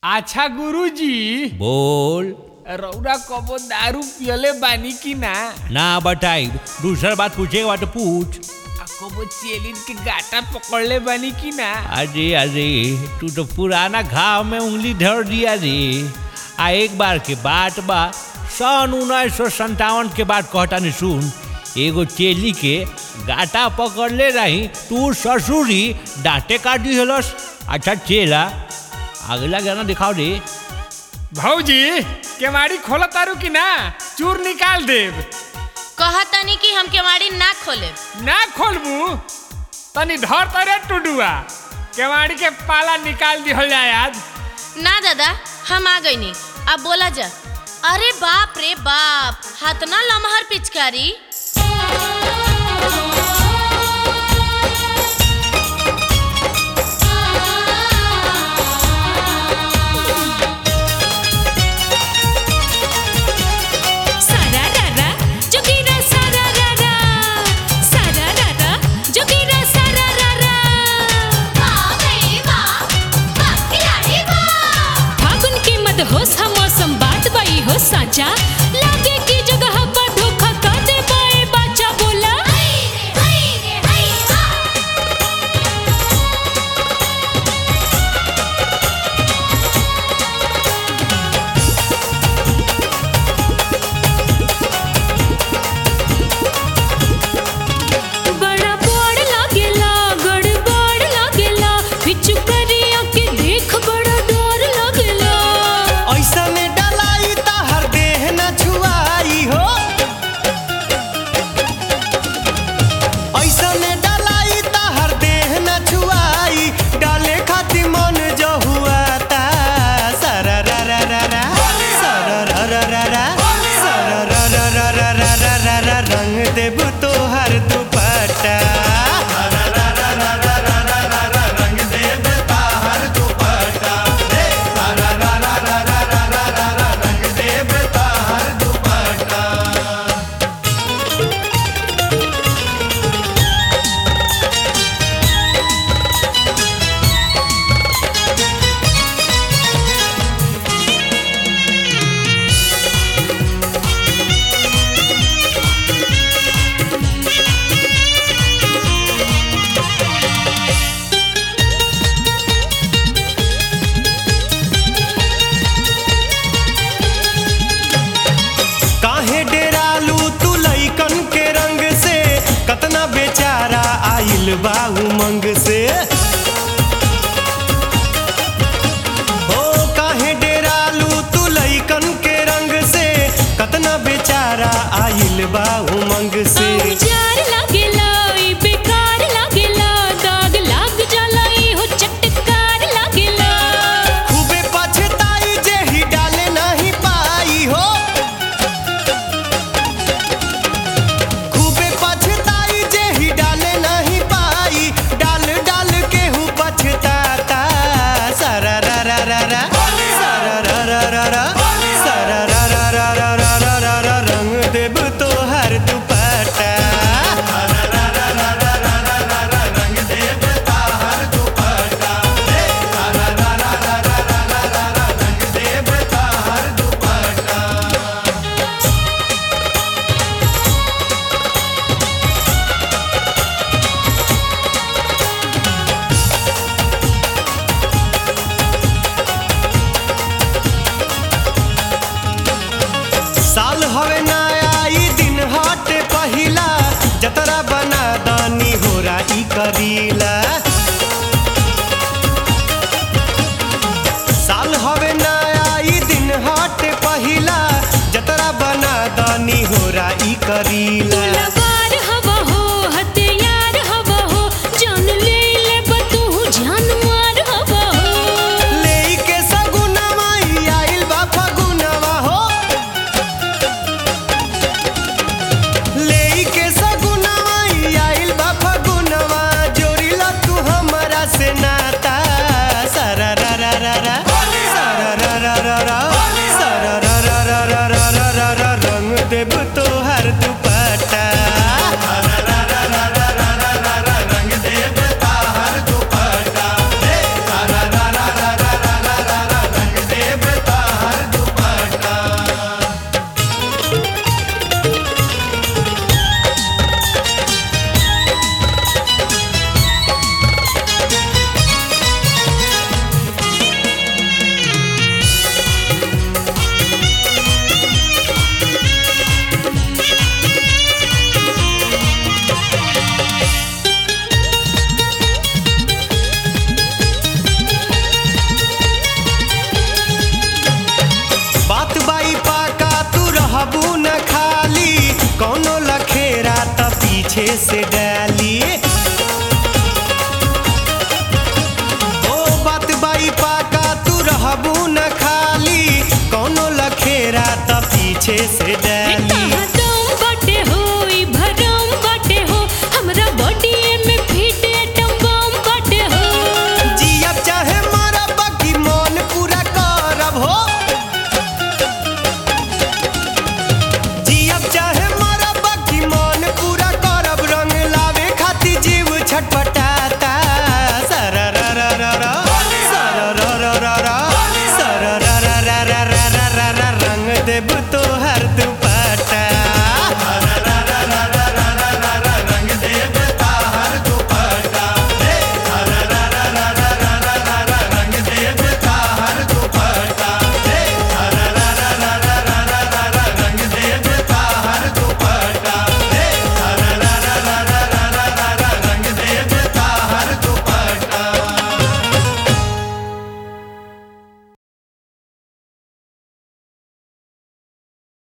अच्छा गुरुजी बोल रौरा कबो दारू पियले बानी की ना ना बताई दूसरा बात पूछेगा बात पूछ आ कबो चेलिन के गाटा पकड़ले बानी की ना अरे अरे तू तो पुराना घाव में उंगली धर दिया रे आ एक बार के बात बा सन उन्नीस सौ संतावन के बाद कहता नहीं सुन एगो चेली के गाटा पकड़ले रही तू ससुरी डांटे काट दी हलस अच्छा चेला अगला गाना दिखाओ रे भौजी केवाड़ी खोला तारू की ना चूर निकाल देब कहतनी कि हम केवाड़ी ना खोले ना खोलबू तनी धर तरे टुडुआ केवाड़ी के पाला निकाल दिहल जाए आज ना दादा हम आ गईनी अब बोला जा अरे बाप रे बाप हाथना लमहर पिचकारी सारा रारा जोगीरा सारा रारा सारा रारा जोगीरा सारा रारा फागुन के मदहोश हा मौसम बात बाई हो साचा लागे की जगह पर धोखा का दे बाए बाचा बोला बड़ा बड़ लागेला गड़बड़ लागेला बिच्छू करिया के देख बड़ा डर लागेला ऐसन डलाई त हर देह न छुआई हो ऐसन डलाई त हर देह न छुआई डाले खातिर मन जो हुआ ता सरा रा रा रा रा सरा रा रा रा रा सरा रा रा रा रा रा रा रा रा रंग देब तोहर दुपट्टा काहे डेरालू तू लइकन के रंग से कतना बेचारा आइल बा उमंग से ओ काहे डेरालू तू लइकन के रंग से कतना बेचारा आइल बा उमंग से औजार लागेला ई बेकार लागेला दाग लाग जाला ई हो चटकार लागेला खूबे पछताई जे ही डाले नहीं पाई हो खूबे पछताई जे ही डाले नहीं पाई डाल डाल के हूँ पछताता सरा रा रा रा रा सरा रा रा रा रा सरा रा रा रा रा रा रा रा रा रंग देब तोहर दुपट्टा साल हवे नया ई दिन हटे पहिला जतरा बना दानी होरा ई करीला साल हवे नया ई दिन हटे पहिला जतरा बना दानी होरा ई करीला लबार हवा हो हथियार हवा हो जान ले ले बतू जान मार हवा हो लेई के सगुनवा ई आइल बा फगुनवा हो लेई के सगुनवा ई आइल बा फगुनवा जोड़िला तू हमरा से नाता सरा रा रा रा रा सरा रा रा रा रा सरा रा रा रा रा रा रा रा रा रंग देब तोहर दुपट्टा से डाली ओ बात बाई पाका तू रहबू न खाली कोनो लखेरा त पीछे से डाली